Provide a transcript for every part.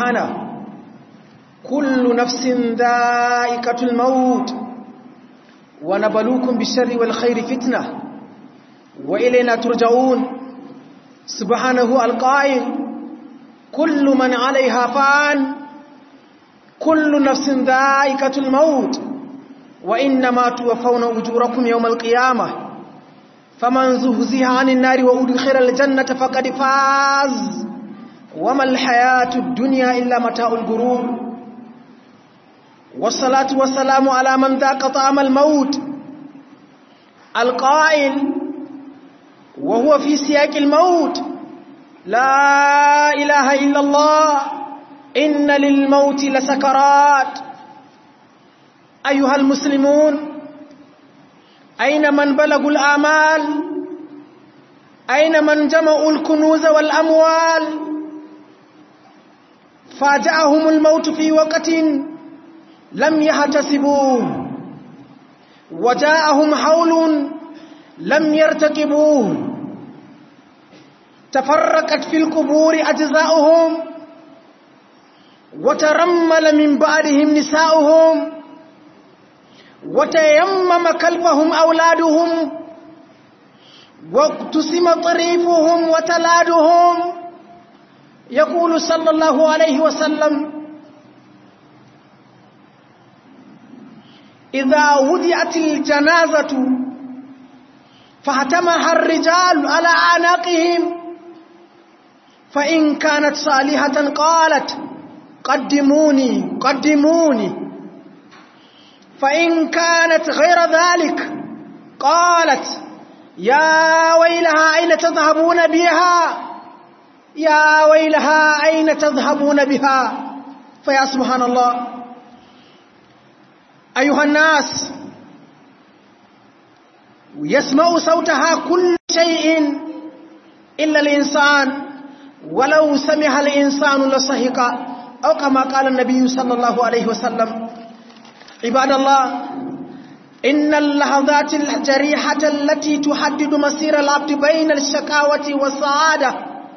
سبحانه كل نفس ذائقة الموت ونبلوكم بالشر والخير فتنة وإلينا ترجعون سبحانه القائل كل من عليها فان كل نفس ذائقة الموت وإنما توفون أجوركم يوم القيامة فمن زهزها عن النار وأدخل الجنة فقد فاز وما الحياة الدنيا إلا متاع الغرور والصلاة والسلام على من ذاق طعم الموت القائل وهو في سياق الموت لا إله إلا الله إن للموت لسكرات أيها المسلمون أين من بلغوا الآمال أين من جمعوا الكنوز والأموال فاجأهم الموت في وقت لم يحتسبوه وجاءهم حول لم يرتكبوه تفرقت في القبور أجزاؤهم وترمل من بعدهم نساؤهم وتيمم كلفهم أولادهم واقتسم طريفهم وتلادهم يقول صلى الله عليه وسلم إذا وضعت الجنازة فاهتمها الرجال على أعناقهم فإن كانت صالحة قالت قدموني قدموني فإن كانت غير ذلك قالت يا ويلها أين تذهبون بها يا ويلها أين تذهبون بها فيا سبحان الله أيها الناس يسمع صوتها كل شيء إلا الإنسان ولو سمع الإنسان لصهق أو كما قال النبي صلى الله عليه وسلم عباد الله إن اللحظات الجريحة التي تحدد مسير العبد بين الشقاوة والسعادة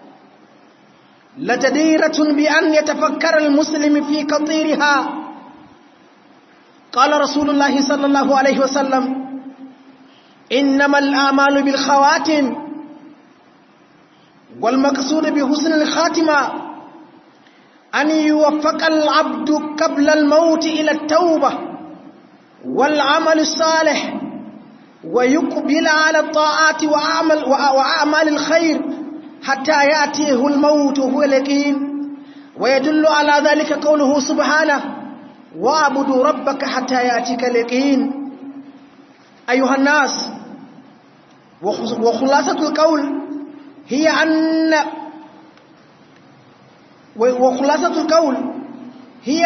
لجديرة بأن يتفكر المسلم في كثيرها قال رسول الله صلى الله عليه وسلم إنما الآمال بالخواتم والمقصود بحسن الخاتمة أن يوفق العبد قبل الموت إلى التوبة والعمل الصالح ويقبل على الطاعات وأعمال, وأعمال الخير حتى يأتيه الموت وهو اليقين ويدل على ذلك قوله سبحانه واعبدوا ربك حتى يأتيك اليقين أيها الناس وخلاصة القول هي أن وخلاصة القول هي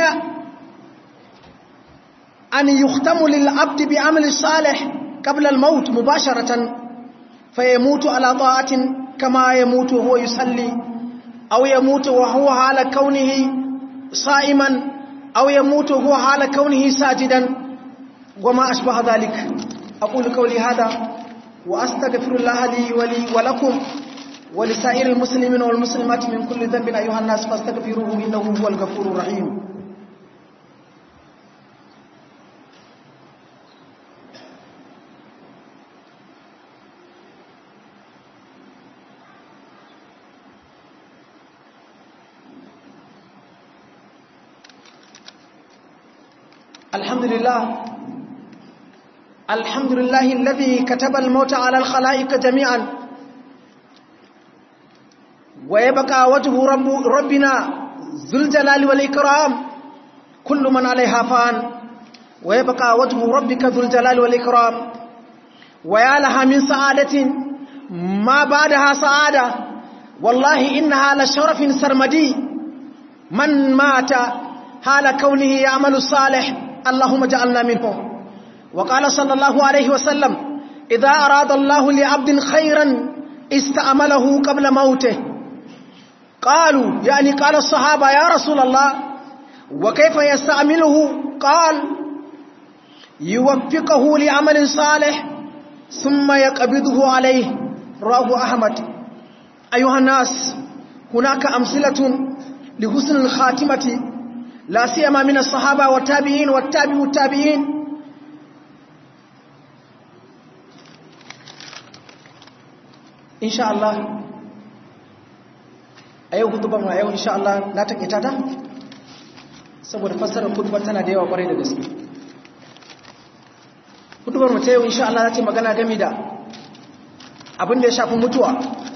أن يختم للعبد بعمل الصالح قبل الموت مباشرة فيموت على طاعة كما يموت وهو يصلي أو يموت وهو على كونه صائما أو يموت وهو على كونه ساجدا وما أشبه ذلك أقول قولي هذا وأستغفر الله لي ولي ولكم ولسائر المسلمين والمسلمات من كل ذنب أيها الناس فاستغفروه إنه هو الغفور الرحيم الحمد لله الحمد لله الذي كتب الموت على الخلائق جميعا ويبقى وجه رب ربنا ذو الجلال والإكرام كل من عليها فان ويبقى وجه ربك ذو الجلال والإكرام ويا لها من سعادة ما بعدها سعادة والله إنها لشرف سرمدي من مات حال كونه يعمل الصالح اللهم جعلنا منه وقال صلى الله عليه وسلم إذا أراد الله لعبد خيرا استعمله قبل موته قالوا يعني قال الصحابة يا رسول الله وكيف يستعمله قال يوفقه لعمل صالح ثم يقبضه عليه رواه أحمد أيها الناس هناك أمثلة لحسن الخاتمة لا سيما من الصحابة والتابعين والتابع والتابعين إن شاء الله أيوه خطبة أيوه إن شاء الله لا تكتا ta saboda fassarar khutbar tana da yawa kwarai da gaske khutbar mu ta yau insha Allah za ta magana game da abin da ya shafi mutuwa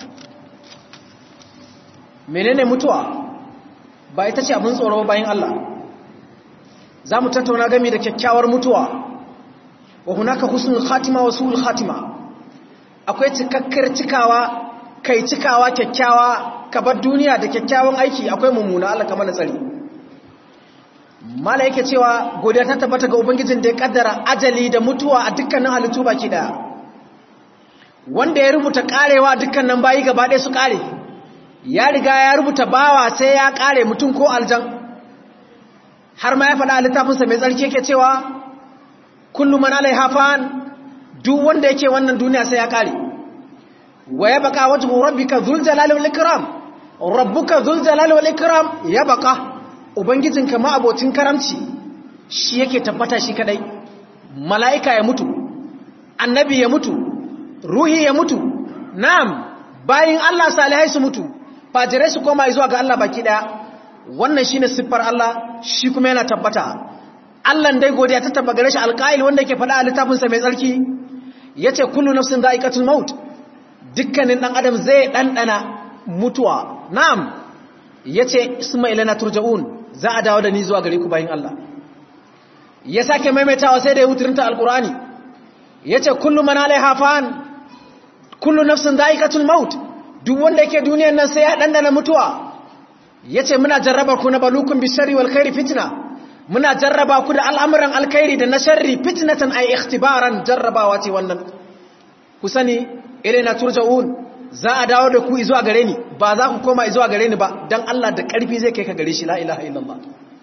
menene mutuwa ba ita ce abin tsoro bayan Allah za mu tattauna game da kyakkyawar mutuwa wa hunaka husnul khatima wa su'ul khatima akwai cikakkar cikawa kai cikawa kyakkyawa ka bar duniya da kyakkyawan aiki akwai mummuna Allah kamar tsari mala yake cewa godiya ta tabbata ga ubangijin da ya kaddara ajali da mutuwa a dukkanin halittu baki daya wanda ya rubuta karewa dukkanin bayi gaba ɗaya su kare ya riga ya rubuta bawa sai ya kare mutum ko aljan har ma ya faɗa a littafinsa mai tsarki yake cewa kullum man alaiha fan duk wanda yake wannan duniya sai ya kare wa ya baka wajhu rabbika dhul jalali wal ikram rabbuka dhul jalali wal ikram ya baka ubangijinka ma abocin karamci shi yake tabbata shi kadai mala'ika ya mutu annabi ya mutu ruhi ya mutu na'am bayin Allah salihai su mutu fajirai su koma zuwa ga Allah baki daya wannan shine siffar Allah shi kuma yana tabbata Allah dai godiya ta tabba gare shi alqail wanda yake faɗa a littafin sa mai tsarki yace kullu nafsin dha'iqatul maut dukkanin dan adam zai dandana mutuwa na'am yace isma ilana turja'un za a dawo da ni zuwa gare ku bayin Allah ya sake maimaitawa sai da ya wuturinta alqur'ani yace kullu man alaiha fan kullu nafsin dha'iqatul maut duk wanda yake duniyar nan sai ya dandana mutuwa yace muna jarraba ku na balukum bisharri wal khairi fitna muna jarraba ku da al'amuran alkhairi da na sharri fitnatan ay ikhtibaran jarrabawa ce wannan ku sani ilaina turja'un za a dawo da ku zuwa gare ni ba za ku koma zuwa gare ni ba dan Allah da karfi zai kai ka gare shi la ilaha illallah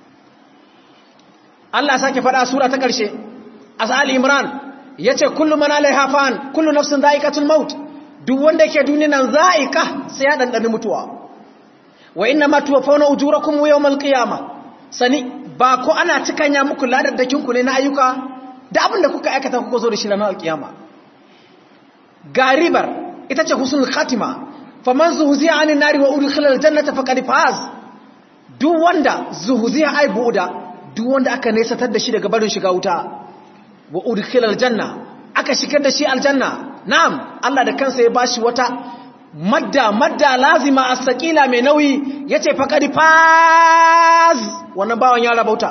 Allah sake faɗa sura ta ƙarshe asal imran yace kullu man alaiha fan kullu nafsin dha'iqatul maut duk wanda yake duniya nan za'ika sai ya dandani mutuwa wa inna ma tuwaffawna ujurakum yawmal qiyamah sani ba ko ana cikanya muku ladaddakin ku ne na ayyuka da abinda kuka aikata kuka zo da shi ranar alkiyama garibar ita ce husnul khatima faman zuhziya anin nari wa udkhila aljannata faqad faz duk wanda zuhziya ai buuda duk wanda aka nesatar da shi daga barin shiga wuta wa udkhila aljanna aka shigar da shi aljanna na'am Allah da kansa ya bashi wata madda madda lazima as-saqila mai nauyi yace faqad faz wannan bawan ya rabauta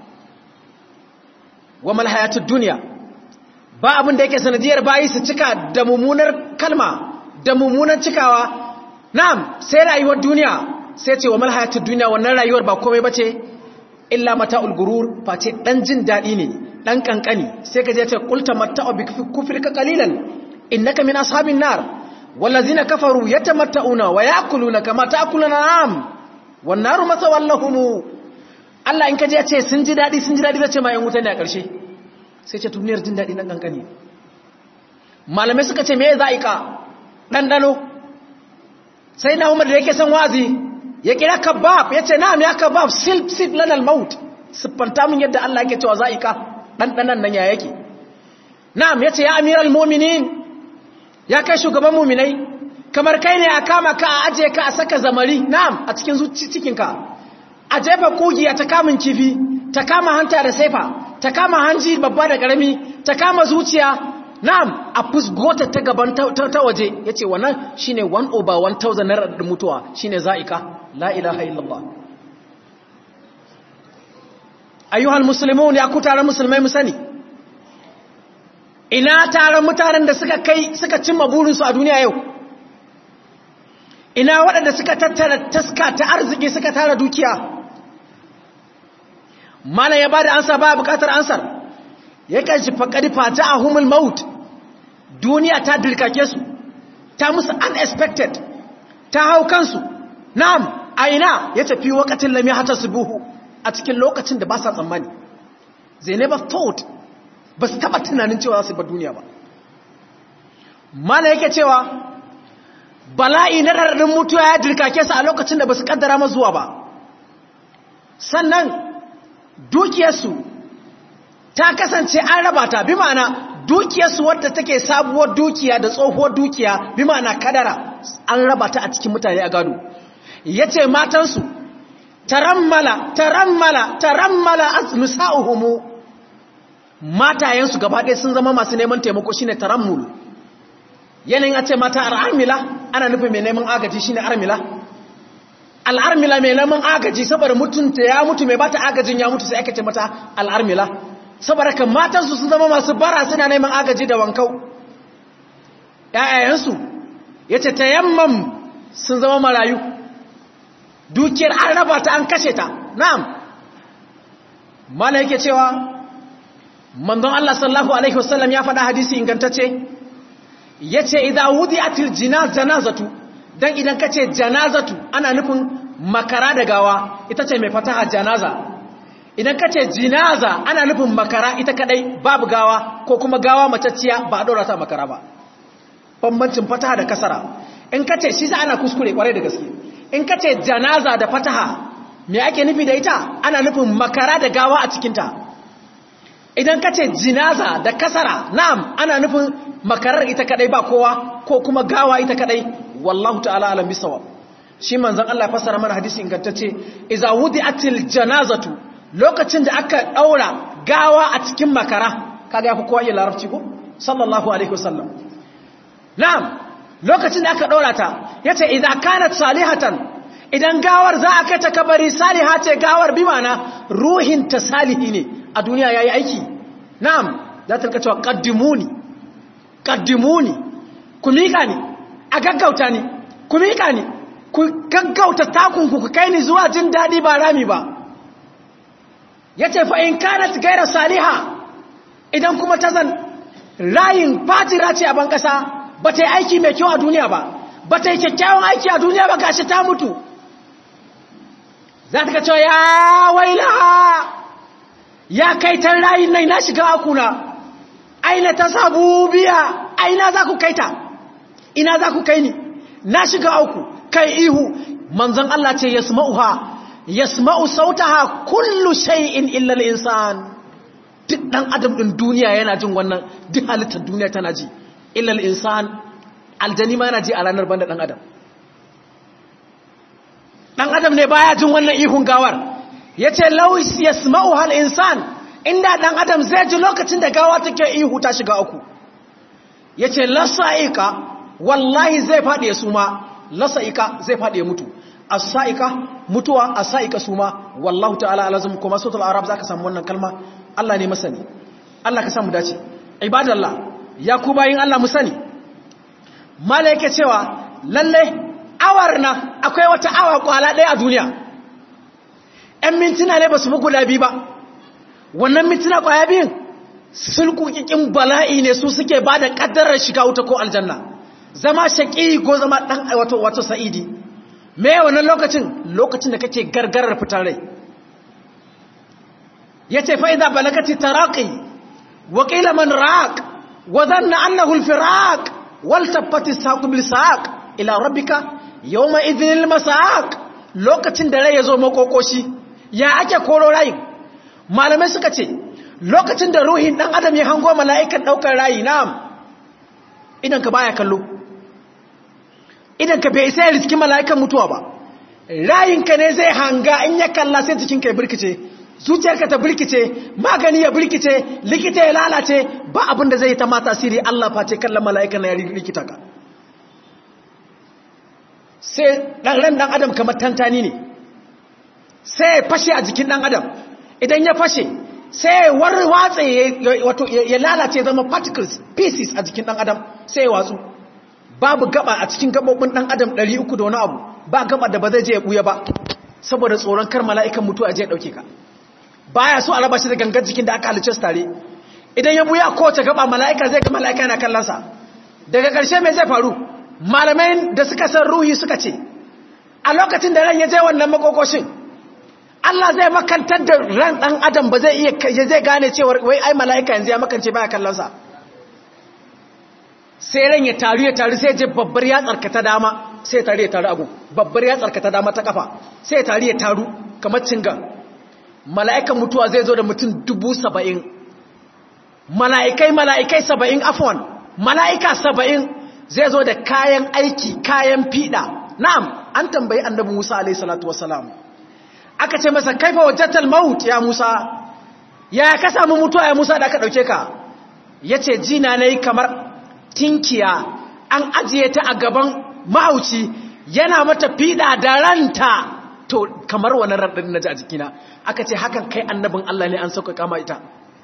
wa mal hayatud dunya ba abin da yake sanadiyar bayi su cika da mummunar kalma da mummunar cikawa na'am sai rayuwar duniya sai ce wa mal hayatud dunya wannan rayuwar ba komai bace illa mata'ul gurur face dan jin dadi ne dan kankani sai ka je ce qulta mata'u bi kufrika qalilan innaka min ashabin nar wallazina kafaru yatamatta'una wa ya'kuluna kama ta'kuluna na'am wan naru masawallahum Allah in ka je ce sun ji dadi sun ji dadi zace ma yan wuta ne a ƙarshe sai ce duniyar jin dadi nan kankani malamai suka ce me za'ika dandano sai na Umar da yake san wazi ya kira kabab yace na'am ya kabab sil sil lanal maut siffanta mun yadda Allah yake cewa za'ika dandanan nan ya yake na'am yace ya amiral mu'minin ya kai shugaban muminai kamar kai ne a kama ka a aje ka a saka zamari na'am a cikin cikinka a jefa kugiya ta kamun kifi ta kama hanta da saifa ta kama hanji babba da karami ta kama zuciya na'am a fusgota ta gaban ta waje yace wannan shine 1 over 1000 na radin mutuwa shine za'ika la ilaha illallah ayyuhal muslimun ya ku tare musulmai mu sani ina taron mutanen da suka kai suka cimma burinsu a duniya yau ina waɗanda suka tattara taska ta arziki suka tara dukiya mana ya ba da ansa ba bukatar ansar ya kanshi faƙari fata a humul maut duniya ta dirkake su ta musu unexpected ta hau kansu na'am a ina ya tafi wakatin lami hata su buhu a cikin lokacin da ba sa tsammani they never thought ba su taba tunanin cewa za su bar duniya ba mana yake cewa bala'i na raɗaɗin mutuwa ya dirkake su a lokacin da ba su kaddara mazuwa ba sannan dukiyarsu ta kasance an raba ta bi ma'ana dukiyarsu wadda take sabuwar dukiya da tsohuwar dukiya bi ma'ana kadara an raba ta a cikin mutane a gado ya ce matansu tarammala tarammala tarammala nisa'uhumu matayensu gaba ɗaya sun zama masu neman taimako shine tarammul yanayin a ce mata al'armila ana nufin mai neman agaji shine armila al'armila mai neman agaji saboda mutunta ya mutu mai bata agajin ya mutu sai aka ce mata al'armila saboda kan matansu sun zama masu bara suna neman agaji da wankau ‘ya'yayensu ya ce ta yamman sun zama marayu dukiyar an raba ta an kashe ta na'am mala yake cewa manzon Allah sallallahu Alaihi wasallam ya faɗa hadisi ingantacce ya ce idan wudi a janazatu don idan ka ce janazatu ana nufin makara da gawa ita ce mai fataha janaza idan ka ce jinaza ana nufin makara ita kadai babu gawa ko kuma gawa matacciya ba a ɗora ta makara ba bambancin fataha da kasara in ka ce shi za ana kuskure kwarai da gaske in ka ce janaza da fataha me ake nufi da ita ana nufin makara da gawa a cikinta idan ka ce jinaza da kasara na'am ana nufin makarar ita kadai ba kowa ko kuma gawa ita kadai wallahu ta'ala alam bisawa shi manzon Allah ya fassara mana hadisi ingantacce idza wudi'atil janazatu lokacin da aka daura gawa a cikin makara kaga yafi kowa yin larabci ko sallallahu alaihi wasallam na'am lokacin da aka daura ta yace idza kanat salihatan idan gawar za a kai ta kabari saliha ce gawar bi mana ruhin ta salihi ne a duniya yayi aiki na'am za ta cewa qaddimuni qaddimuni ku mika ni a gaggauta ni ku mika ni ku gaggauta takunku ku kai ni zuwa jin dadi ba rami ba yace fa in kanat gaira saliha idan kuma ta zan rayin fatira ce a ban kasa ba ta yi aiki mai kyau a duniya ba ba ta yi kyakkyawan aiki a duniya ba gashi ta mutu za ta ka cewa ya wailaha ya kai tan rayin nai na shiga akuna aina ta sabu biya aina za ku kaita ina za ku kai ni na shiga auku kai ihu manzon Allah ce yasma'uha yasma'u sautaha kullu shay'in illa al-insan duk dan adam din duniya yana jin wannan duk halittar duniya tana ji illa al-insan aljani ma yana ji a ranar banda dan adam dan adam ne baya jin wannan ihun gawar yace law yasma'uha al-insan inda dan adam zai ji lokacin da gawa take ihu ta shiga uku yace lasa'ika wallahi zai fadi ya suma lasa'ika zai fadi ya mutu as-sa'ika mutuwa as-sa'ika suma wallahu ta'ala alazum kuma suratul arab zaka samu wannan kalma Allah ne masani Allah ka samu dace ibadallah ya ku bayin Allah mu sani malaike cewa lalle awar na akwai wata awa kwala ɗaya a duniya ‘yan mintuna ne ba su fi guda biyu ba wannan mintuna kwaya biyun sulkukikin bala'i ne su suke ba da ƙaddarar shiga wuta ko aljanna zama shaƙi ko zama ɗan wato wato sa'idi me wannan lokacin lokacin da kake gargarar fitar rai ya ce fa'iza balagati taraƙi waƙila man raƙ wa zanna annahul firaq wal tabbati saƙu bil saƙ ila rabbika yawma idhnil masaq lokacin da rai ya zo makokoshi ya ake koro rayin malamai suka ce lokacin da ruhin dan adam ya hango mala'ikan daukar rayi na'am idan ka baya kallo idan ka bai sai riski mala'ikan mutuwa ba rayin ka ne zai hanga in ya kalla sai jikin ka ya birkice zuciyarka ta birkice magani ya birkice likita ya lalace ba abin da zai yi ta ma tasiri Allah face kallon mala'ikan na ya rikita ka sai ɗan ran ɗan adam kamar tantani ne sai ya fashe a jikin ɗan adam idan ya fashe sai ya warwatse ya lalace zama particles pieces a jikin ɗan adam sai ya watsu babu gaba a cikin gabobin ɗan adam 300 da wani abu ba gaba da ba zai je ya ɓuya ba saboda tsoron kar mala'ikan mutu a je ya ɗauke ka baya so a raba shi da gangar jikin da aka halice su tare idan ya ɓuya kowace gaba mala'ika zai ga mala'ika yana kallonsa daga ƙarshe mai zai faru malamai da suka san ruhi suka ce a lokacin da ran ya je wannan makokoshin Allah zai makantar da ran dan adam ba zai iya zai gane cewa wai ai mala'ika yanzu ya makance baya kallon sa sai ran ya taru ya taru sai je babbar ya tsarkata dama sai ya taru ya taru agu babbar ya tsarkata dama ta kafa sai ya taru ya taru kamar cinga mala'ikan mutuwa zai zo da mutum dubu saba'in mala'ikai mala'ikai saba'in afon mala'ika saba'in zai zo da kayan aiki kayan fiɗa na'am an tambayi annabi musa alaihi salatu wasalam aka ce masa kaifa wajjatal maut ya musa ya ka samu mutuwa ya musa da aka ɗauke ka ya ce jina na yi kamar tinkiya an ajiye ta a gaban mahauci yana mata fiɗa da ranta to kamar wani raɗin na ji a jikina aka ce hakan kai annabin Allah ne an sauka kama ita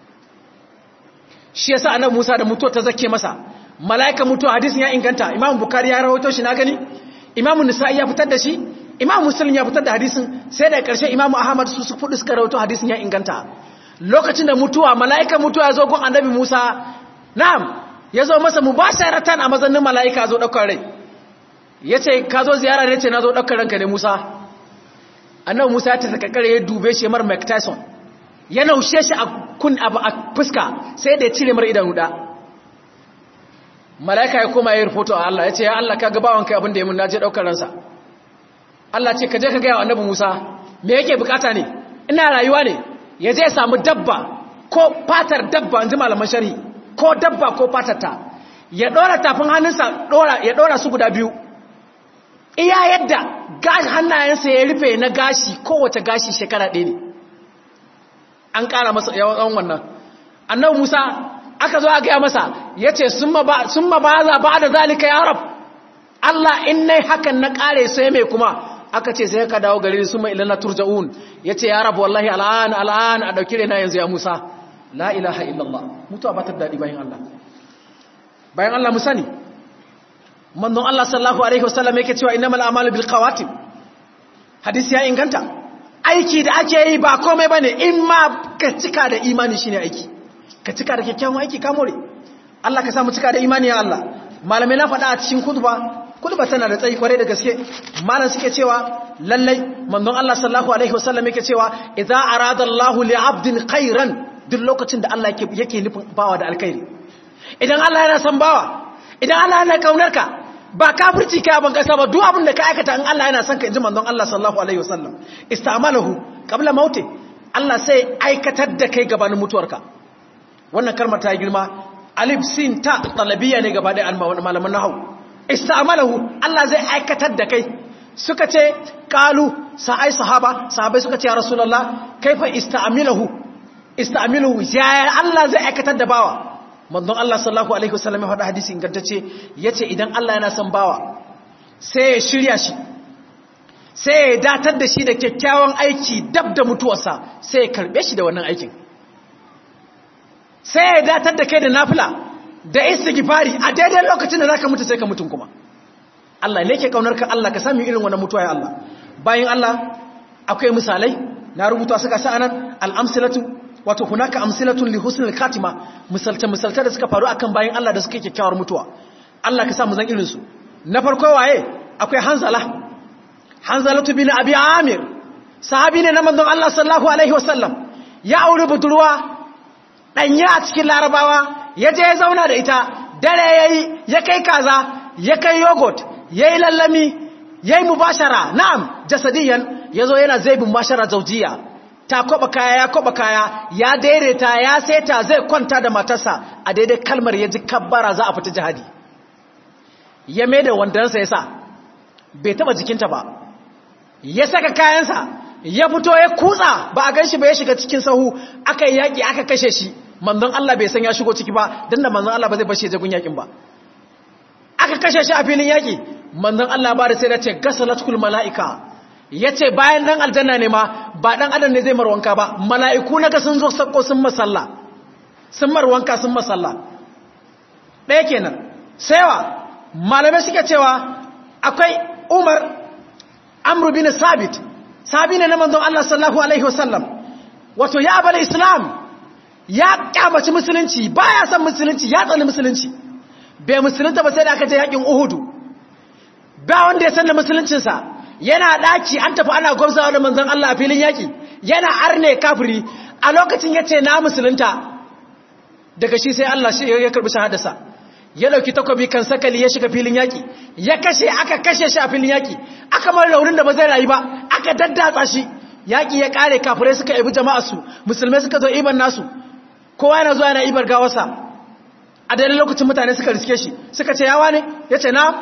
shi yasa annabi Musa da mutuwa ta zake masa malaika mutuwa hadisin ya inganta Imam Bukhari ya rawaito shi na gani Imam Nisa'i ya fitar da shi Imam Muslim ya fitar da hadisin sai da ƙarshe Imam Ahmad su su fudu suka rawaito hadisin ya inganta lokacin da mutuwa malaika mutuwa ya zo gun annabi Musa na'am ya zo masa mubasharatan a mazannin malaika zo daukar rai yace ka zo ziyara ne ce na zo daukar ranka ne Musa annabi Musa ta sakakare ya dube shi mar Mike Tyson ya naushe shi a kun abu a fuska sai da ya cire mar idanu da malaika ya koma ya rufoto a Allah ya ce ya Allah ka ga bawan kai abin da ya mun naje daukar ransa Allah ce ka je ka ga annabi Musa me yake bukata ne ina rayuwa ne ya je ya samu dabba ko fatar dabba inji malaman sharhi ko dabba ko fatar ta ya dora tafin hannunsa dora ya dora su guda biyu iya yadda hannayensa ya rufe na gashi kowace gashi shekara ɗaya ne an ƙara masa yawan wannan annabi musa aka zo a gaya masa ya ce sun ma ba za ba da zalika ya rab allah in nai hakan na ƙare sai mai kuma aka ce sai ka dawo gari sun mai ilana turja'un ya ce ya rab wallahi al'an al'an a ɗauki rena yanzu ya musa la ilaha illallah mutuwa ba ta daɗi bayan allah bayan allah musa ne manzon Allah sallallahu alaihi wasallam yake cewa innamal a'malu bil qawatim hadisi ya inganta aiki da ake yi ba komai bane in ma ka cika da imani shine aiki ka cika da kyakkyawan aiki ka more Allah ka samu cika da imani ya Allah malamai na faɗa a cikin kutuba kutuba tana da tsayi kwarai da gaske malam suke cewa lallai manzon Allah sallallahu alaihi wasallam yake cewa idza arada Allah li 'abdin khairan duk lokacin da Allah yake yake nufin bawa da alkhairi idan Allah yana son bawa idan Allah yana kaunar ka ba kafirci ka ban kasa ba duk abin da ka aikata in Allah yana son ka inji manzon Allah sallallahu alaihi wasallam istamalahu qabla mauti Allah sai aikatar da kai gabanin mutuwarka wannan kalmar ta girma alif sin ta talabiyya ne gaba da malaman nahwu istamalahu Allah zai aikatar da kai suka ce qalu sa'ai sahaba sahabai suka ce ya rasulullah kaifa istamilahu istamilahu ya Allah zai aikatar da bawa manzon Allah sallallahu alaihi wasallam ya faɗa hadisi ingantacce yace idan Allah yana son bawa sai ya shirya shi sai ya datar da shi da kyakkyawan aiki dab da mutuwarsa sai ya karbe shi da wannan aikin sai ya datar da kai da nafila da istighfari a daidai lokacin da zaka mutu sai ka mutun kuma Allah ne yake kaunar ka Allah ka sami irin wannan mutuwa ya Allah bayan Allah akwai misalai na rubuta suka sa anan al-amsalatu wato hunaka amsilatun li husnil khatima misalta misalta da suka faru akan bayin Allah da suka yi kyakkyawar mutuwa Allah ka sa mu zan irin su na farko waye akwai Hanzala Hanzalatu bin Abi Amir sahabi ne na manzon Allah sallallahu alaihi wasallam ya aure budurwa danya a cikin Larabawa ya je ya zauna da ita dare yayi ya kai kaza ya kai yogurt yayi lallami yayi mubashara na'am jasadiyan yazo yana zaibin mubashara zawjiya ta kwaba kaya ya kwaba kaya ya daidaita ya saita zai kwanta da matarsa a daidai kalmar ya ji kabbara za a fita jihadi ya mai da wandansa ya sa bai taba jikinta ba ya saka kayansa ya fito ya kutsa ba a ganshi ba ya shiga cikin sahu aka yi yaƙi aka kashe shi manzon Allah bai san ya shigo ciki ba don da manzon Allah ba zai bashi ya jagun yaƙin ba aka kashe shi a filin yaƙi manzon Allah ba da sai da ce gasalatul mala'ika ya ce bayan ɗan aljanna ne ma ba ɗan adam ne zai marwanka ba mala'iku na ga sun zo sakko sun masalla sun marwanka sun masalla ɗaya kenan saiwa malamai suke cewa akwai umar amru bin sabit sabi ne na manzon Allah sallallahu alaihi wasallam wato ya bala islam ya kyamaci musulunci baya son musulunci ya tsani musulunci bai musulunta ba sai da aka je yakin uhudu ba wanda ya san da musuluncinsa yana daki an tafi ana gwamzawa da manzon Allah a filin yaki yana arne kafiri a lokacin yace na musulunta daga shi sai Allah shi ya karbi shahadarsa ya dauki takobi kan sakali ya shiga filin yaki ya kashe aka kashe shi a filin yaki aka mar raunin da ba zai rayu ba aka daddatsa shi yaƙi ya ƙare kafirai suka ibi jama'arsu musulmai suka zo iban nasu kowa yana zuwa yana ibar gawarsa a daidai lokacin mutane suka riske shi suka ce yawa ne ya ce na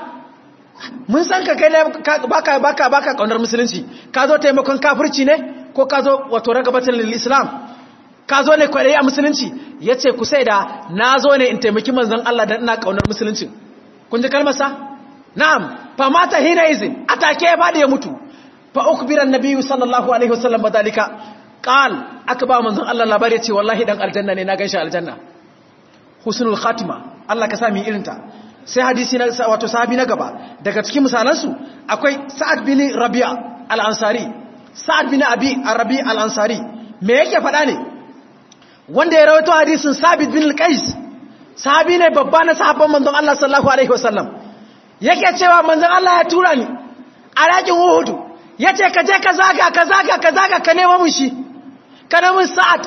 mun san ka kai baka baka baka kaunar musulunci ka zo taimakon kafirci ne ko ka zo wato ragabatin lil islam ka zo ne kwarai a musulunci ya ce ku sai da na zo ne in taimaki manzon Allah dan ina kaunar musulunci kun ji kalmarsa na'am fa mata hina izin atake ya bada ya mutu fa ukbira annabi sallallahu alaihi wasallam badalika qal aka ba manzon Allah labari ya ce wallahi dan aljanna ne na ganshi aljanna husnul khatima Allah ka sa mu irinta sai hadisi na wato sahabi na gaba daga cikin misalansu akwai sa'ad bin rabi'a al-ansari sa'ad bin abi arabi al-ansari me yake faɗa ne wanda ya rawaito hadisin sabit bin al-qais sahabi ne babba na sahabban manzon Allah sallallahu alaihi wasallam yake cewa manzon Allah ya tura ni a rakin Uhud yace ka je ka zaga ka zaga ka zaga ka nemo mun shi ka nemo sa'ad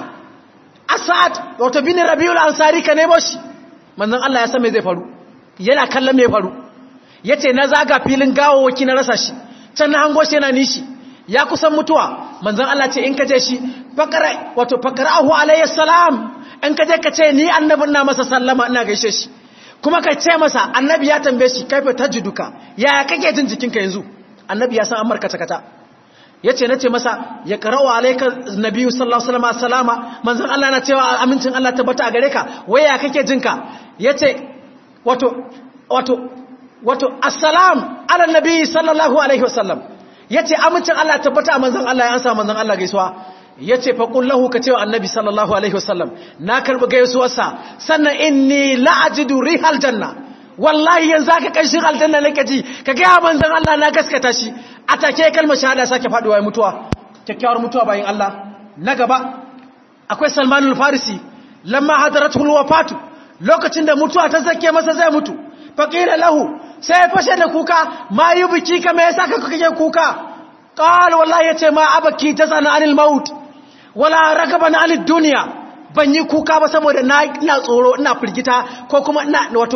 asad wato bin rabiul ansari ka nemo shi manzon Allah ya san me zai faru yana kallon me faru yace na zaga filin gawawaki na rasa shi can na hango shi yana nishi ya kusan mutuwa manzon Allah ce in ka je shi fakara wato fakara'ahu alayhi salam in ka je ka ce ni annabin na masa sallama ina gaishe shi kuma ka ce masa annabi ya tambaye shi kaifa tajiduka yaya kake jin jikinka yanzu annabi ya san an markata kata yace nace masa ya qara'u alayka nabiyyu sallallahu alaihi wasallam salama manzon Allah na cewa amincin Allah tabbata a gare ka waya kake jinka yace wato wato wato assalam ala nabiyyi sallallahu alaihi wasallam yace amincin Allah tabbata a manzon Allah ya ansa manzon Allah gaisuwa yace fa qul lahu ka cewa annabi sallallahu alaihi wasallam na karbi gaisuwarsa sannan inni la'ajidu rihal janna wallahi yanzu aka kanshin aljanna nake ji ka ga manzon Allah na gaskata shi a take kalmar shahada sake faduwa ya mutuwa kyakkyawar mutuwa bayin Allah na gaba akwai Salman al-Farisi lamma hadaratul wafatu lokacin da mutuwa ta zake masa zai mutu faqila lahu sai fashe da kuka ma yi biki ka me yasa kaka kake kuka qal wallahi yace ma abaki tazana anil maut wala ragaban anid dunya ban yi kuka ba saboda na ina tsoro ina firgita ko kuma ina wato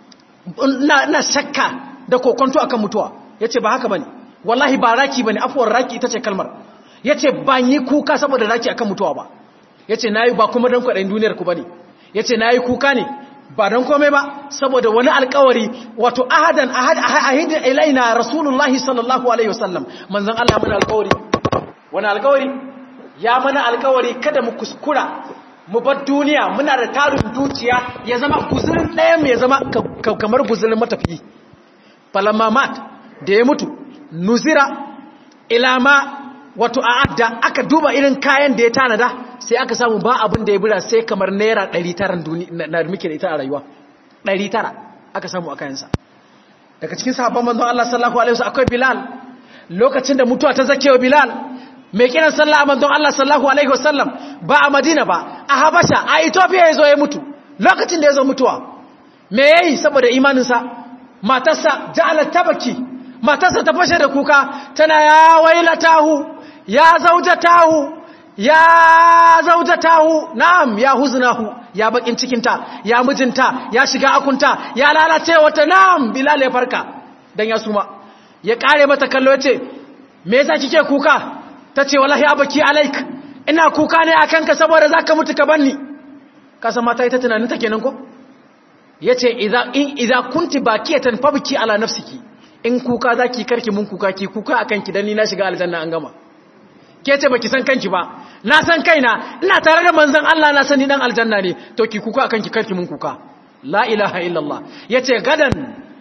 ina ina shakka da kokonto akan mutuwa yace ba haka bane wallahi ba raki bane afwar raki ita ce kalmar yace ban yi kuka saboda raki akan mutuwa ba yace nayi ba kuma dan kwadayin duniyar ku bane yace nayi kuka ne ba don kome ba saboda wani alkawari wato ahadan ahid ilaina rasulullahi sallallahu alaihi wasallam manzon Allah mana alkawari wani alkawari ya mana alkawari kada mu kuskura mu bar duniya muna da tarin dukiya ya zama guzurin ɗaya mai zama kamar guzurin matafiyi falamma mat da ya mutu nuzira ilama wato a'adda aka duba irin kayan da ya tanada sai aka samu ba abin da ya bira sai kamar naira 900 na muke da ita a rayuwa 900 aka samu a kayansa daga cikin sahabban manzon Allah sallallahu alaihi wasallam akwai Bilal lokacin da mutuwa ta zakewa Bilal mai kiran sallah manzon Allah sallallahu alaihi wasallam ba a Madina ba a Habasha a Ethiopia yazo ya mutu lokacin da yazo mutuwa me yayi saboda imaninsa matarsa ja'alat tabaki matarsa ta fashe da kuka tana ya wailatahu ya zaujatahu ya zaujatahu na'am ya huznahu ya bakin cikinta ya mijinta ya shiga akunta ya lalace wata na'am bilal ya farka dan ya suma ya kare mata kallo yace me yasa kike kuka tace wallahi abaki alaik ina kuka ne akan ka saboda zaka mutu ka banni kasa mata ita tunanin ta kenan ko yace idza in idza kunti bakiyatan fabki ala nafsiki in kuka zaki karki mun kuka ki kuka akan ki dan ni na shiga aljanna an gama ke ce baki san kanki ba na san kaina ina tare da manzon Allah na sani dan aljanna ne to ki kuka akan ki karki mun kuka la ilaha illallah yace gadan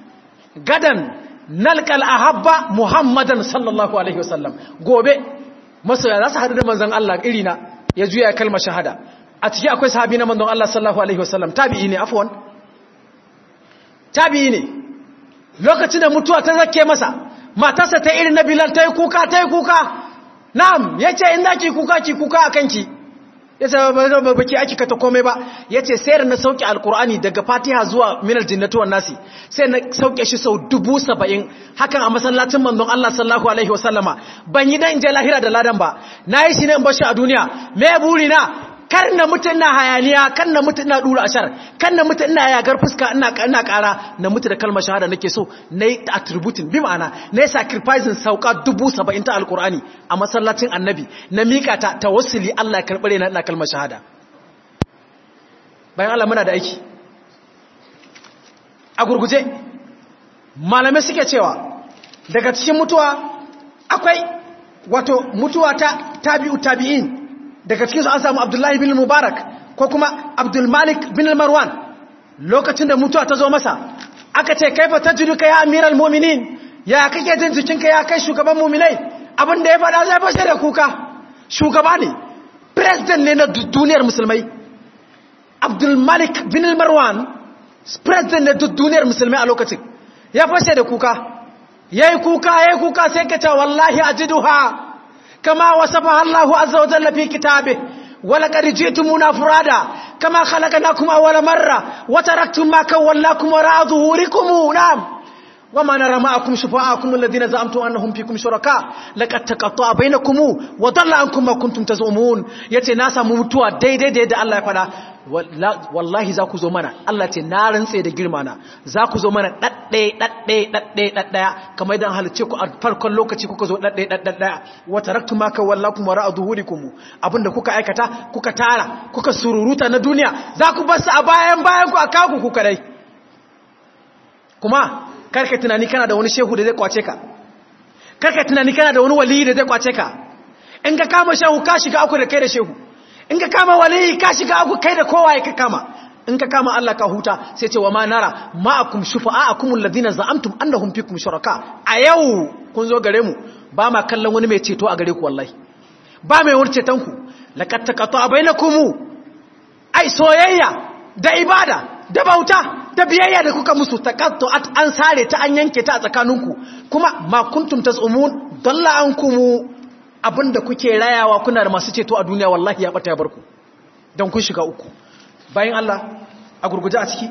gadan nalqal ahabba muhammadan sallallahu alaihi wasallam gobe masoya za su hadu da manzon Allah irina ya juya kalmar shahada a ciki akwai sahabi na manzon Allah sallallahu alaihi wasallam tabi'i ne afwan tabi'i ne lokacin da mutuwa ta zake masa matarsa ta irin na bilal ta yi kuka ta yi kuka na'am ya ce in ki kuka ki kuka a kanki ya ce ba baki ake kata komai ba ya ce sai na sauke alkur'ani daga fatiha zuwa minar jinnatuwan nasi sai na sauke shi sau dubu saba'in hakan a masallacin manzon Allah sallahu alaihi wasallama ban yi dan je lahira da ladan ba na yi shi ne in bashi a duniya me buri na kar na mutu ina hayaniya kan na mutu ina dura ashar kan na mutu ina yagar fuska ina ina kara na mutu da kalmar shahada nake so nayi attributing bi ma'ana nayi sacrificing sauka 70 ta alqur'ani a masallacin annabi na mika ta tawassuli Allah ya karbare na ina kalmar shahada bayan Allah muna da aiki a gurguje malamai suke cewa daga cikin mutuwa akwai wato mutuwa ta tabi'u tabi'in daga cikin su an samu Abdullahi bin Mubarak ko kuma Abdul Malik bin Marwan lokacin da mutuwa ta zo masa aka ce kaifa tajiduka ya amiral mu'minin ya kake jin jikinka ya kai shugaban mu'minai abin da ya faɗa zai fashe da kuka shugaba ne president ne na duniyar musulmai Abdul Malik bin Marwan president ne duniyar musulmai a lokacin ya fashe da kuka yayi kuka yayi kuka sai ka ce wallahi ajiduha kama wasafa Allahu azza wa jalla fi kitabe ولقد جئتمونا فرادا كما خلقناكم اول مره وتركتم ما كولاكم وراء ظهوركم نعم وما نرى معكم شفاعكم الذين زعمتم انهم فيكم شركاء لقد تقطع بينكم وضل عنكم ما كنتم تزعمون yace na samu mutuwa daidai da yadda Allah ya fada wallahi za ku zo mana Allah ce na rantse da girma na za ku zo mana dadde dadde dadde daddaya kamar idan halice ku a farkon lokaci kuka zo dadde daddaya wa taraktu ma ka wallakum wara adhurikum abinda kuka aikata kuka tara kuka sururuta na duniya za ku bar su a bayan bayan ku a kaku ku kadai kuma karka tunani kana da wani shehu da zai kwace ka karka tunani kana da wani waliyi da zai kwace ka in ka kama shehu ka shiga aku da kai da shehu in ka kama waliyi ka shiga aku kai da kowa ya ka kama in ka kama Allah ka huta sai ce wa ma nara ma'akum shufa'akum alladhina za'amtum annahum fikum shuraka a yau kun zo gare mu ba ma kallon wani mai ceto a gare ku wallahi ba mai wani ceton ku laqad taqata bainakum ai soyayya da ibada da bauta da biyayya da kuka musu taqattu an sare ta an yanke ta a tsakaninku kuma ma kuntum tasumun dalla ankum abinda kuke rayawa kuna da masu ceto a duniya wallahi ya bata ya barku dan kun shiga uku bayan Allah a gurguje a ciki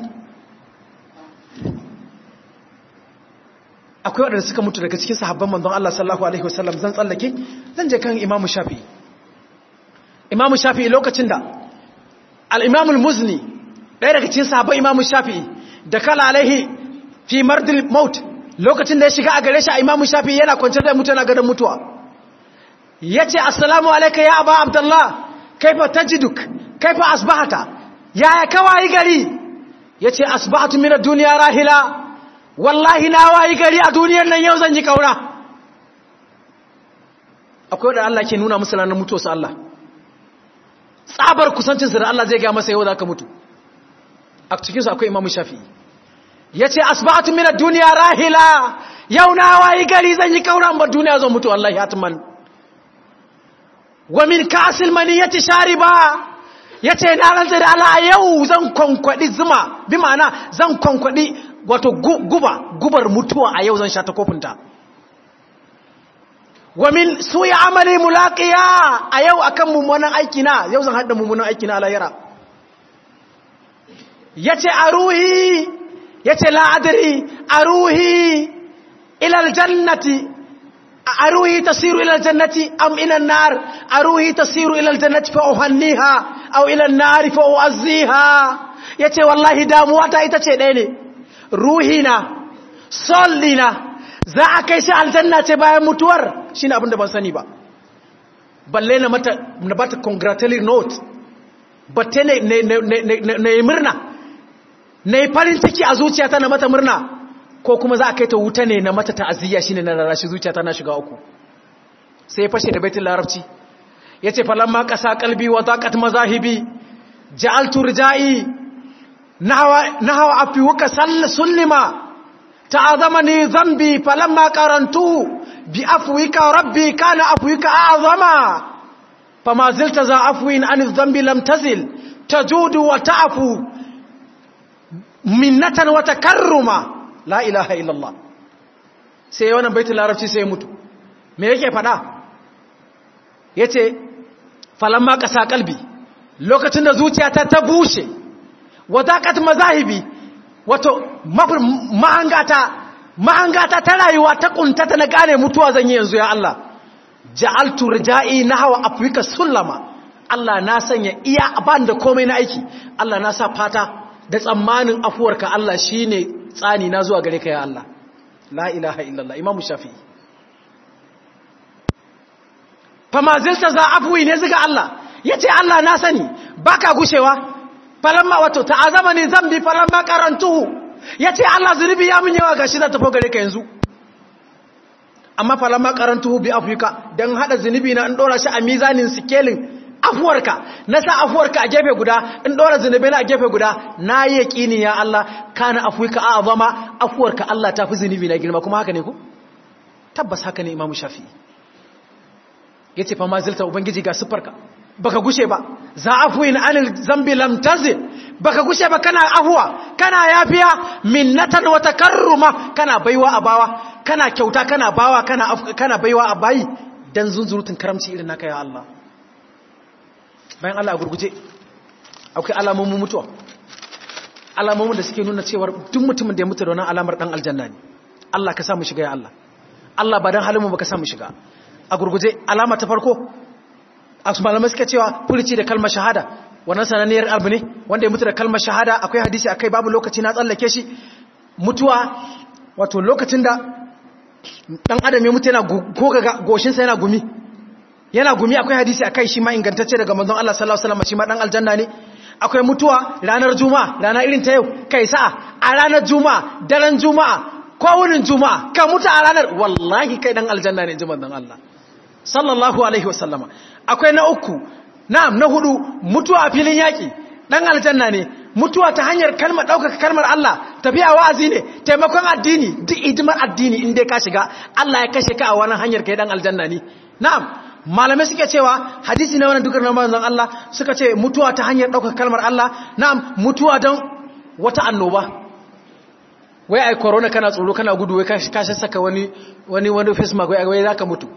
akwai waɗanda suka mutu daga cikin sahabban manzon Allah sallallahu alaihi wasallam zan tsallake zan je kan Imam Shafi'i Imam Shafi'i lokacin da al-Imam al-Muzni ɗaya daga cikin sahabban Imam Shafi'i da kala alaihi fi mardil maut lokacin da ya shiga a gare shi a Imam Shafi'i yana kwance da mutu yana gadon mutuwa yace assalamu alayka ya aba abdullah kaifa tajiduk kaifa asbahata yaya kawai gari yace asbahatu min ad-dunya rahila wallahi na wayi gari a duniyar nan yau zan ji kaura akwai da Allah ke nuna musu ranar mutuwa su Allah tsabar kusancin da Allah zai ga masa yau zaka mutu a cikin su akwai Imam Shafi'i yace asbahatu min ad-dunya rahila yau na wayi gari zan yi kaura ba duniya zan mutu wallahi hatman wa min kasil maniyati shariba yace na rantsa da Allah yau zan konkwadi zuma bi ma'ana zan konkwadi wato guba gubar mutuwa a yau zan sha ta kofinta wa min suya amali mulaqiya a yau akan mummunan aiki na yau zan hada mummunan aiki na alayra yace aruhi yace la adri aruhi ila aljannati أروه تصير إلى الجنة أم إلى النار أروه تصير إلى الجنة فأهنيها أو إلى النار فأعزيها yace wallahi damuwa ta ita ce ɗaya ne ruhina sollina za a kai shi aljanna ce bayan mutuwar shine abin da ban sani ba balle na mata na bata congratulatory note batte ne ne murna ne farin ciki a zuciyata na mata murna ko kuma za a kai ta wuta ne na mata ta'aziyya shine na rarashi zuciya tana shiga uku sai ya fashe da baitul larabci yace falamma qasa qalbi wa daqat mazahibi ja'altu rijai nahwa nahwa afi waka sallima ta'azamani dhanbi falamma qarantu bi afwika rabbi kana afwika a'zama fama zilta za afwin an dhanbi lam tazil tajudu wa ta'fu minnatan wa takarruma la ilaha illallah sai wannan baitul larabci sai mutu me yake fada yace falamma qasa qalbi lokacin da zuciyata ta bushe wadaqat mazahibi wato mahangata mahangata ta rayuwa ta kuntata na gane mutuwa zan yi yanzu ya Allah ja'altu rijai nahwa afrika sullama Allah na sanya iya ban da komai na aiki Allah na sa fata da tsammanin afuwarka Allah shine tsani na zuwa gare ka ya Allah la ilaha illallah imamu shafi'i fama zilta za afuwi ne ziga Allah yace Allah na sani baka gushewa falamma wato ta'azama ne zambi falamma karantuhu yace Allah zunubi ya mun yawa gashi za ta fo gare ka yanzu amma falamma karantuhu bi afwika dan hada zunubi na in dora shi a mizanin sikelin afuwarka na sa afuwarka a gefe guda in dora zunubi na a gefe guda na yi yaqini ya Allah kana afwika a'zama afuwarka Allah tafi zunubi na girma kuma haka ne ko tabbas haka ne imamu shafi'i yace fa ma zilta ubangiji ga sifarka baka gushe ba za afuwin anil zambi lam tazil baka gushe ba kana afuwa kana yafiya minnatan wa takarruma kana baiwa a bawa kana kyauta kana bawa kana kana baiwa a bayi dan zunzurutun karamci irin naka ya Allah bayan Allah a gurguje akwai alamomin mutuwa alamomin da suke nuna cewa duk mutumin da ya mutu da wannan alamar dan aljanna ne Allah ka sa mu shiga ya Allah Allah ba dan halin mu baka sa mu shiga a gurguje alama ta farko a malamai suka cewa fulici da kalmar shahada wannan sananniyar abu ne wanda ya mutu da kalmar shahada akwai hadisi akai babu lokaci na tsallake shi mutuwa wato lokacin da dan adam ya mutu yana goga goshinsa yana gumi yana gumi akwai hadisi akai shi ma ingantacce daga manzon Allah sallallahu alaihi wasallam shi ma dan aljanna ne akwai mutuwa ranar juma'a rana irin ta yau kai sa'a a ranar juma'a daren juma'a ko wurin juma'a ka mutu a ranar wallahi kai dan aljanna ne ji manzon Allah sallallahu alaihi wasallama akwai na uku na'am na hudu mutuwa a filin yaki dan aljanna ne mutuwa ta hanyar kalmar daukaka kalmar Allah tafiya wa'azi ne taimakon addini duk idimar addini in dai ka shiga Allah ya kashe ka a wannan hanyar kai dan aljanna ne na'am malamai suke cewa hadisi na wannan dukkan manzon Allah suka ce mutuwa ta hanyar daukaka kalmar Allah na'am mutuwa don wata annoba wai ai corona kana tsoro kana gudu wai ka saka wani wani wani face mask wai zaka mutu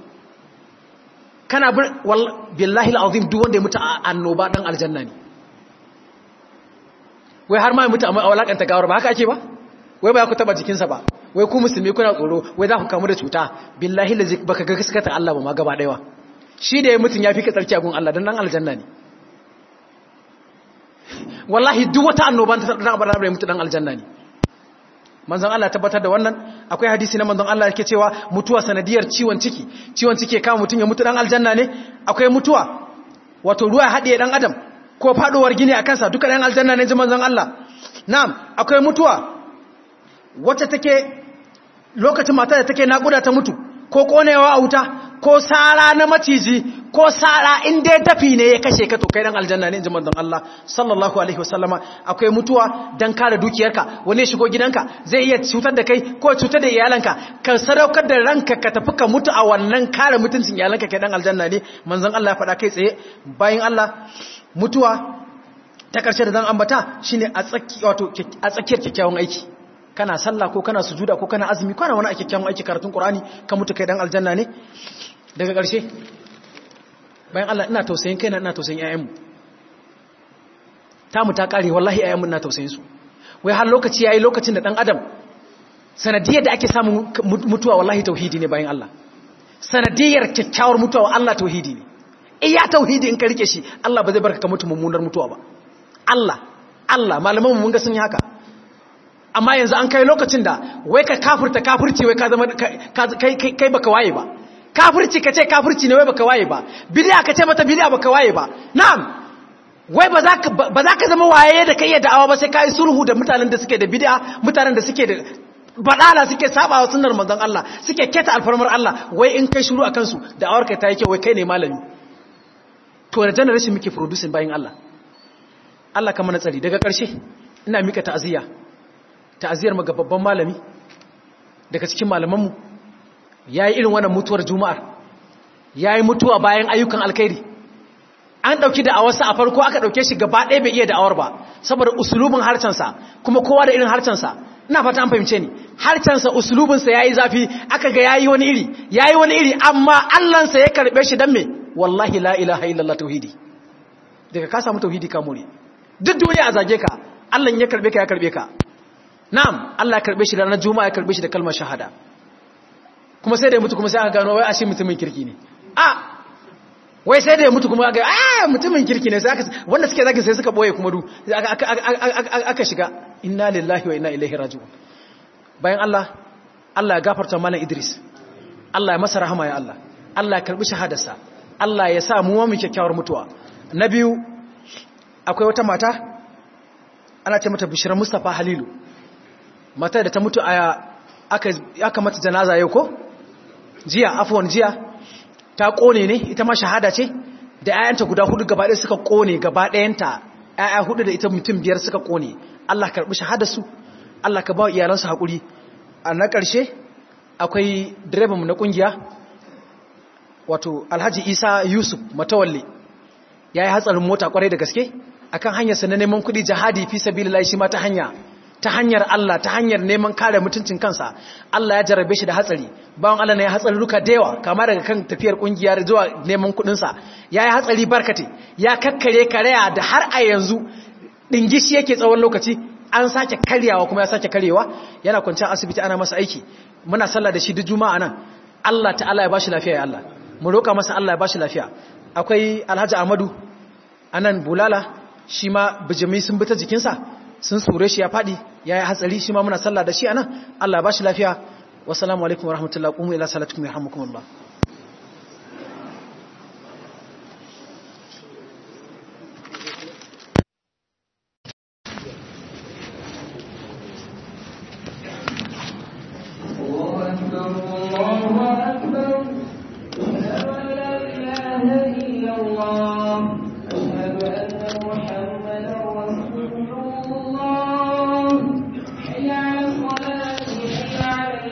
kana billahi al'azim duk wanda ya mutu a annoba dan aljanna ne wai har ma ya mutu a walakanta gawar ba haka ake ba wai ba ku taba jikinsa ba wai ku musulmi kuna tsoro wai za ku kamu da cuta billahi lazi baka ga gaskata Allah ba ma gaba daya shi da ya mutun ya fi ka tsarki a gun Allah dan dan aljanna ne wallahi duk wata annoba ta dan abara da mutu dan aljanna ne manzon Allah tabbatar da wannan akwai hadisi na manzon Allah yake cewa mutuwa sanadiyar ciwon ciki ciwon ciki kama mutum ya mutu dan aljanna ne akwai mutuwa wato ruwa haɗiye dan adam ko faɗowar gini a kansa duka dan aljanna ne ji manzon Allah na'am akwai mutuwa wacce take lokacin mata da take naƙuda ta mutu ko konewa a wuta ko sara na maciji ko sara in dai dafi ne ya kashe ka to kai dan aljanna ne inji manzon Allah sallallahu alaihi wasallama akwai mutuwa dan kare dukiyarka wani shigo gidanka zai iya cutar da kai ko cutar da iyalanka ka sadaukar da ranka ka tafi ka mutu a wannan kare mutuncin iyalanka kai dan aljanna ne manzon Allah ya faɗa kai tsaye bayan Allah mutuwa ta karshe da zan ambata shine a tsaki wato a tsakiyar kyakkyawan aiki kana sallah ko kana sujuda ko kana azumi kana wani a kyakkyawan aiki karatun Qur'ani ka mutu kai dan aljanna ne daga ƙarshe bayan Allah ina tausayin kaina ina tausayin ƴaƴanmu tamu ta kare wallahi ƴaƴanmu ina tausayin su wai har lokaci yayi lokacin da dan adam sanadiyar da ake samun mutuwa wallahi tauhidi ne bayan Allah sanadiyar kyakkyawar mutuwa Allah tauhidi ne iya tauhidi in ka rike shi Allah ba zai barka ka mutu mummunar mutuwa ba Allah Allah malaman mun ga sun yi haka amma yanzu an kai lokacin da wai ka kafirta kafirci wai ka zama kai kai baka waye ba kafirci ka ce kafirci ne wai baka waye ba bid'a ka ce mata bid'a baka waye ba na'am wai ba za ka ba za ka zama waye da kai da'awa ba sai kai sulhu da mutanen da suke da bid'a mutanen da suke da badala suke sabawa sunnar manzon Allah suke keta alfarmar Allah wai in kai shiru akan su da'awar kai ta yake wai kai ne malami to da generation muke producing bayin Allah Allah ka mana tsari daga ƙarshe ina mika ta'aziyya ta'aziyar mu ga babban malami daga cikin malamanmu ya yi irin wannan mutuwar juma'ar ya yi mutuwa bayan ayyukan alkhairi an ɗauki da awarsa a farko aka ɗauke shi gaba ɗaya bai iya da'awar ba saboda usulubin harcensa kuma kowa da irin harcensa ina fata an fahimce ni harcensa usulubinsa ya yi zafi aka ga ya yi wani iri ya yi wani iri amma allansa ya karɓe shi don me wallahi la ilaha illallah tauhidi daga ka samu tauhidi ka more duk duniya a zage ka allan ya karɓe ka ya karɓe ka na'am allah ya karɓe shi da ranar juma'a ya karɓe shi da kalmar shahada kuma sai da ya mutu kuma sai aka gano wai ashe mutumin kirki ne a wai sai da ya mutu kuma ga ah mutumin kirki ne sai aka wanda suke zaki sai suka boye kuma du aka shiga inna lillahi wa inna ilaihi raji'un bayan Allah Allah ya gafarta mana Idris Allah ya masa rahama ya Allah Allah ya karbi shahadarsa Allah ya sa mu mu kyakkyawar mutuwa na biyu akwai wata mata ana ce mata Bishira Mustafa Halilu mata da ta mutu a aka aka mata janaza yau ko jiya afwan jiya ta kone ne ita ma shahada ce da 'ya'yanta guda hudu gaba ɗaya suka kone gaba ɗayanta 'ya'ya hudu da ita mutum biyar suka kone Allah karɓi shahadarsu Allah ka ba iyalansu haƙuri a na ƙarshe akwai direbanmu na ƙungiya wato alhaji isa yusuf matawalle ya yi hatsarin mota ƙwarai da gaske akan hanyarsa na neman kuɗi jihadi fi sabilillahi shi ma ta hanya ta hanyar Allah ta hanyar neman kare mutuncin kansa Allah ya jarabe shi da hatsari bawan Allah ne ya hatsari ruka da yawa kama daga kan tafiyar kungiyar zuwa neman kudinsa ya yi hatsari barkate ya kakkare karaya da har a yanzu dingishi yake tsawon lokaci an sake karyawa kuma ya sake karyewa yana kwanciyar asibiti ana masa aiki muna sallah da shi duk juma'a nan Allah ta'ala ya bashi lafiya ya Allah mu roƙa masa Allah ya bashi lafiya akwai Alhaji Ahmadu anan bulala shi ma bijimi sun bi ta jikinsa sun sure shi ya faɗi ya yi hatsari shi ma muna sallah da shi a nan Allah ba shi lafiya wasu alaikum wa rahmatullahi ƙumu ila salatukum ya hamukum Allah